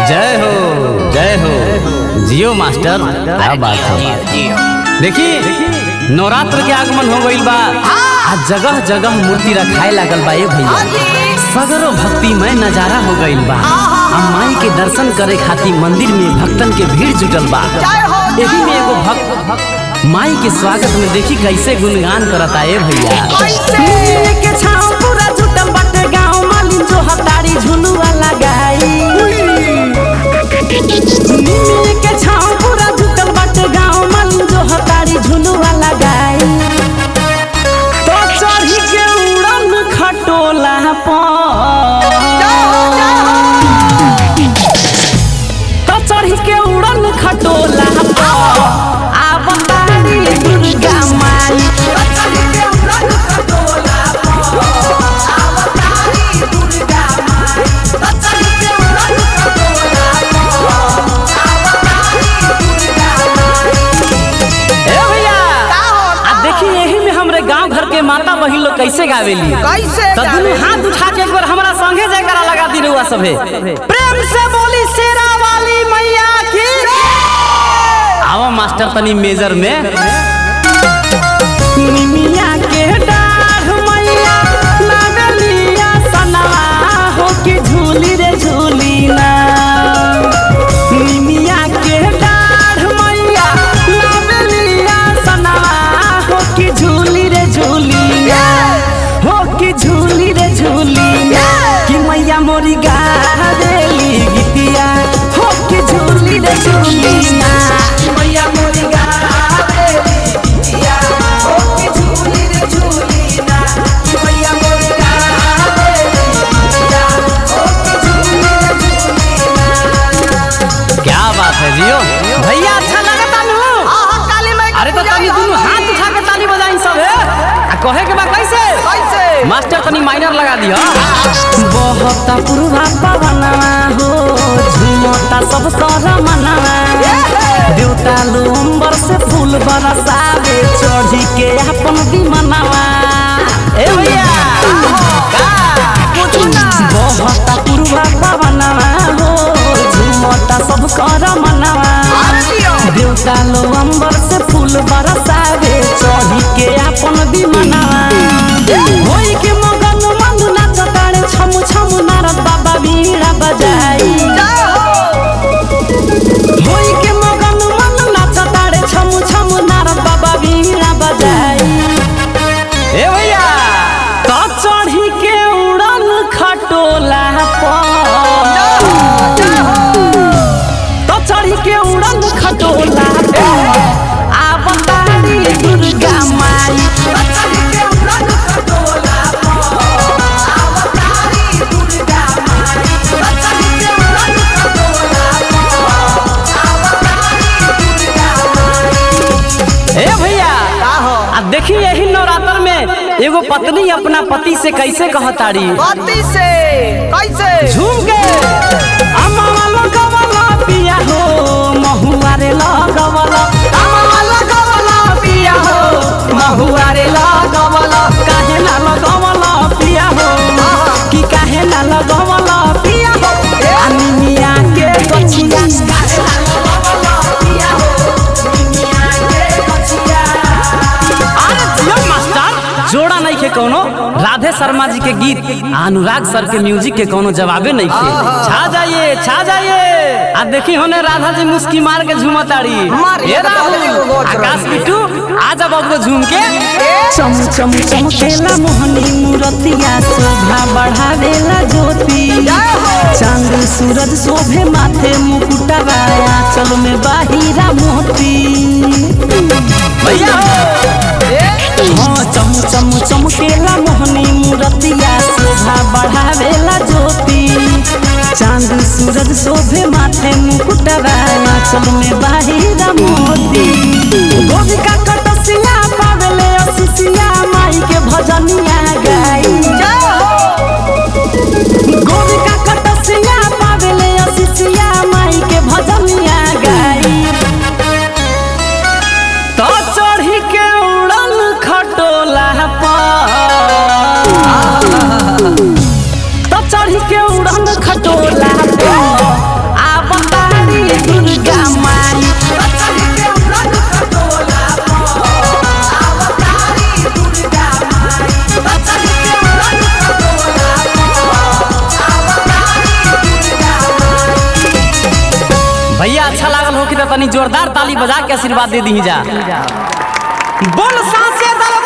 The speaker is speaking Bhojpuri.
जय हो जय हो जियो मास्टर क्या बात है देखी नवरात्र के आगमन हो गईल बा आज जगह जगह मूर्ति रखाए लागल बा ए भैया सगरो भक्तिमय नजारा हो गईल बा आ माई के दर्शन करे खातिर मंदिर में भक्तन के भीड़ जुटल बा एही में एगो भक्त माई के स्वागत में देखी कैसे गुणगान करता ए भैया मिले के छाँव पूरा जुटल बाटे गाँव मालिन जो हतारी झुलुआ लगाई मिले के छाँव पूरा जुटल बाटे गाँव मालिन जो हतारी झुलुआ लगाई तो चढ़ी के उड़न खटोला पर तो चढ़ी के उड़न खटोला पर आब तारी दुर्गा माई ए भैया आ देखी यही में हमरे गांव घर के माता बहिन लोग कैसे गावेली कैसे तो दुनू हाथ उठा के एक बार हमारा संगे जयकारा लगा दी रहुआ सभे प्रेम से बोली शेरा वाली मैया की आवा मास्टर तनी मेजर में निमिया के डाढ़ मैया नागलिया सनवा हो के झूली रे झूली ना निमिया के डाढ़ मैया नागलिया सनवा हो के झूली रे झूली ना हो के झूली रे झूली ना कि मैया मोरी गावेली गीतिया हो के झूली रे झूली ना मैया मोरी गावेली गीतिया हो के झूली रे झूली ना मैया मोरी गावेली गीतिया हो के झूली रे झूली ना क्या बात है जियो भैया अच्छा लगता नु काली माई अरे तो तनी दुनू हाथ उठा के ताली बजाई सब है आ कहे के बा कैसे कैसे मास्टर तनी माइनर लगा दिया बहुत पुरवा पवनवा हो झुमता सब कर मनवा देवता लोम्बर से फूल बरसावे चढ़ी के अपन विमनवा ए भैया बहुत पुरवा पवनवा हो झुमता सब कर मनवा देवता लो अंबर से फूल बरसावे चढ़ी के अपन विमनवा होई के मगन मन नाच ताड़े छमु छमु नारद बाबा बीड़ा बजाई होई के मगन मन नाच ताड़े छमु छमु नारद बाबा बीड़ा बजाई ए भैया तो चढ़ी के उड़न खटोला पर तो चढ़ी के उड़न खटोला पर आब तारी दुर्गा माई ए भैया आ देखी यही नवरात्र में एगो पत्नी अपना पति से कैसे कहताड़ी पति से कैसे झूम के अम्मा लगवला पिया हो महुआ रे लगवला अम्मा लगवला पिया हो महुआ रे लगवला काहे ना लगवला पिया हो कि काहे ना लगवला पिया हो अनिमिया के गछिया काहे ना लगवला पिया हो अनिमिया के गछिया अरे जियो मास्टर जोड़ा नहीं के कोनो राधे शर्मा जी के गीत आ अनुराग सर के म्यूजिक के कोनो जवाबे नहीं के छा जाइए छा जाइए आ देखी होने राधा जी मुस्की मार के झूमताड़ी मारिए ए तो राहुल राधा जी को गोच आकाश रही है। बिट्टू आ जा बबुआ झूम के चम चम चमकेला मोहनी मूरतिया शोभा बढ़ावेला ज्योति चांद सूरज शोभे माथे मुकुटवा चल में बाहिरा मोती भैया हाँ चम चम चमकेला मोहनी मूरतिया शोभा बढ़ावेला ज्योति चांद सूरज शोभे माथे मुकुटवा चल में बाहिरा मोती गोविका कटसिया पावेले असिसिया माई के भजनिया गाई गोविका कटसिया पावेले असिसिया माई के भजनिया गाई तो चढ़ी के उड़न खटोला पर तो चढ़ी के उड़न खटोला पे लागल हो कि तनी जोरदार ताली बजा के आशीर्वाद दे दी जा बोल सांसे दल